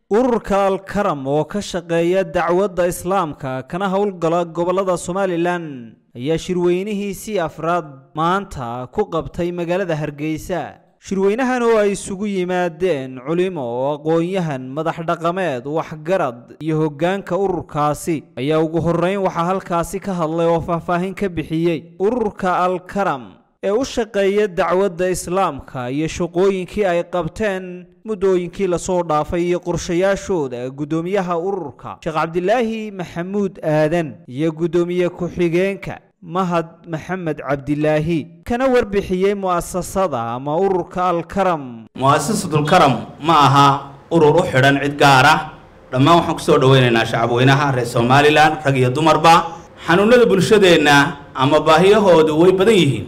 ururka alkaram oo ka shaqeeya dacwadda islaamka kana howlgala gobollada somalilan ayaa shirweynihiisii afraad maanta ku qabtay magaalada hargeysa shirweynahan oo ay isugu yimaadeen culimo aqoon-yahan madax dhaqameed waxgarad iyo hoggaanka ururkaasi ayaa ugu horreyn waxaa halkaasi ka hadlay oo faahfaahin ka bixiyey ururka alkaram ee u shaqeeya dacwadda islaamka iyo shaqooyinkii ay qabteen muddooyinkii lasoo dhaafay iyo qorshayaashooda guddoomiyaha ururka sheekh cabdilaahi maxamuud aadan iyo guddoomiye ku-xigeenka mahad maxamed cabdilaahi kana warbixiyey mu'asasada ama ururka alkaram mu'asasatulkaram ma aha urur u xidhan cid gaar ah dhammaan waxaan kusoo dhaweynaynaa shacabweynaha reer somalilan rag iyo dumarba xanuunada bulshadeenna ama baahiyahoodu way badan yihiin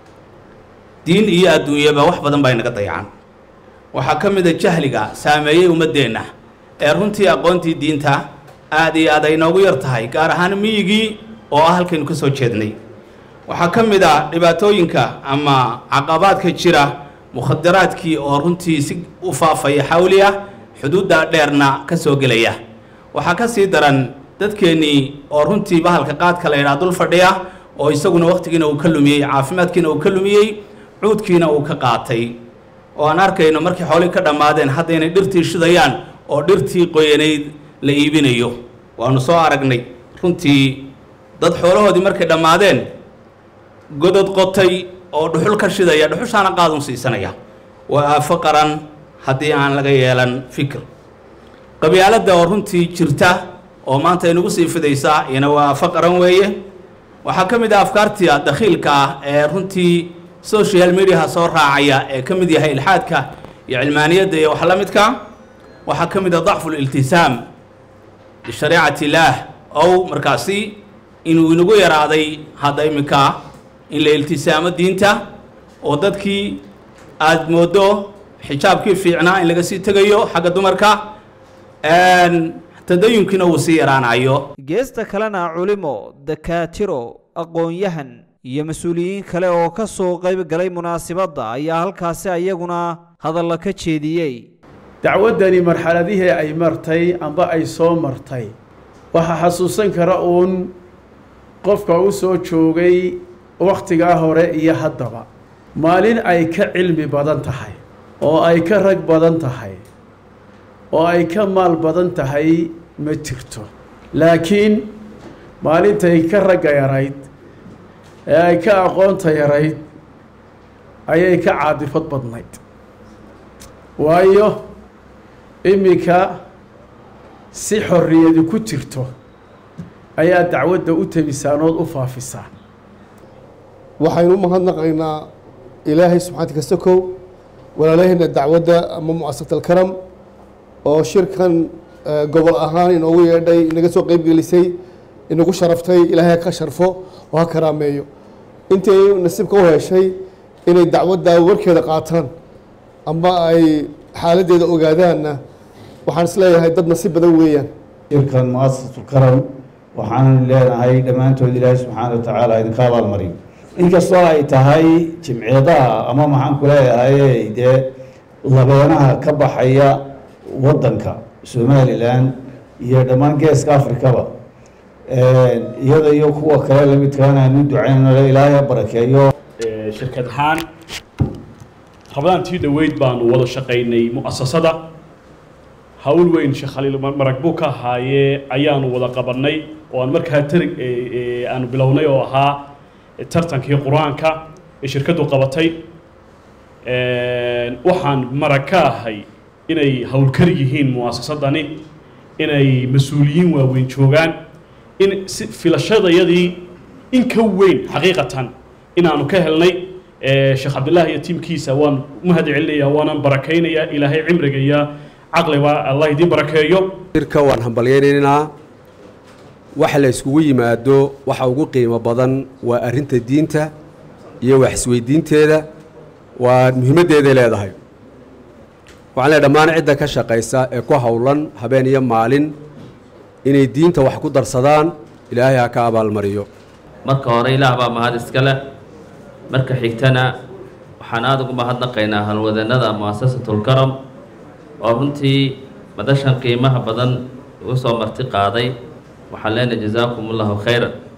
diin iyo adduunyaba wax badan baa inaga dayacan waxaa ka mid a jahliga saameeyey ummaddeenna ee runtii aqoontii diinta aad iyo aad ay noogu yar tahay gaar ahaan miyigii oo ah halkaynu ka soo jeednay waxaa ka mid a dhibaatooyinka ama caqabaadka jira mukhadaraadkii oo runtii si u faafaya xawli ah xuduudda dheerna ka soo gelaya waxaa ka sii daran dadkeennii oo runtii bahalka qaadka la yidhaha dul fadhiya oo isaguna wakhtigiina uu ka lumiyey caafimaadkiina uu ka lumiyey cuudkiina uu ka qaatay oo aan arkayno markii xoolii ka dhammaadeen haddaynay dhirtii shidayaan oo dhirtii qoyanayd la iibinayo waanu soo aragnay runtii dad xoolahoodii markay dhammaadeen godod qotay oo dhuxul ka shidaya dhuxushaana qaadun siisanaya waa aafo qaran haddii aan laga yeelan fikir qabyaaladda oo runtii jirta oo maanta inagu sii fidaysa iyana waa aafo qaran weeye waxaa ka mid ah afkaartia dakhiilka ah ee runtii social mediaha soo raacaya ee ka mid yahay ilxaadka iyo cilmaaniyadda iyo wax la midka waxaa ka mid ah dacfu liltisaam bishariicati illaah ow markaasi inuu inagu yaraaday hadda iminka in la iltisaamo diinta oo dadkii aada mooddo xijaabkii fiicnaa in laga sii tegayo xagga dumarka tadayunkiina uu sii yaraanayo geesta kalena culimo dakaatiro aqoon-yahan iyo mas-uuliyiin kale oo ka soo qayb galay munaasibadda ayaa halkaasi ayaguna hadalla ka jeediyey dacwaddani marxaladihii ay martay amba ay soo martay waxaa xasuusan kara uun qofka u soo joogay wakhtigaa hore iyo haddaba maalin ay ka cilmi badan tahay oo ay ka rag badan tahay oo ay ka maal badan tahay ma jirto laakiin maalintay ka ragga yarayd ee ay ka aqoonta yarayd ayay ka caadifad badnayd waayo iminka si xorriyadi ku jirto ayaa dacwadda u temisaanood u faafisaa waxaynu u mahadnaqaynaa ilaahay subxaanti kasta kow walaalaheenna dacwadda ama mu'asasat alkaram oo shirkan gobol ahaan inoogu yeedhay inaga soo qeyb gelisay inagu sharaftay ilaahay ha ka sharfo oo ha karaameeyo intay nasiibka u heshay inay dacwadda warkeeda qaataan amba ay xaaladdeeda ogaadaanna waxaan isleeyahay dad nasiib badan weeyaan shirkan mu'asasatulkaram waxaan leenahay dhammaantood ilaahay subxaana wa tacaala idinka abaalmariyo inkastoo ay tahay jimciyadaha ama maxaan ku leeyahay dee labeenaha ka baxaya waddanka somalilan iyo dhammaan geeska afrikaba iyada iyo kuwa kale lamidkaana aanu ducaynano ilaahay ha barakeeyo shirkad ahaan rabadaantii dhoweyd baanu wada shaqaynay mu'asasada hawl weyn sheekh khaliil marag buu ka ahaayee ayaanu wada qabannay oo aan markaa tarig aanu bilownay oo ahaa tartankii qur-aanka ee shirkaddu qabatay waxaan marag ka ahay inay howlkar yihiin mu'asasadani inay mas-uuliyiin waaweyn joogaan in si filashadayadii in ka weyn xaqiiqatan inaanu ka helnay sheekh cabdillaahi iyo tiimkiisa waan mahad celinayaa waanan barakaynayaa ilaahay cimriga iyo caqliba allah idiin barakeeyo shirka waan hambalyaynaynaa waxa la iskugu yimaado waxa ugu qiimo badan waa arrinta diinta iyo wax isweydiinteeda waa muhiimaddeeday leedahay waxaan leehay dhammaan cidda ka shaqaysa ee ku howlan habeen iyo maalin inay diinta wax ku darsadaan ilaahay ha ka abaalmariyo marka hore ilaah baa mahad iska leh marka xigtana waxaan aada ugu mahadnaqaynaa halwadannada mu'asasatulkaram oo runtii madashan qiimaha badan ugu soo marti qaaday waxaan leenahay jazaakum allahu khayran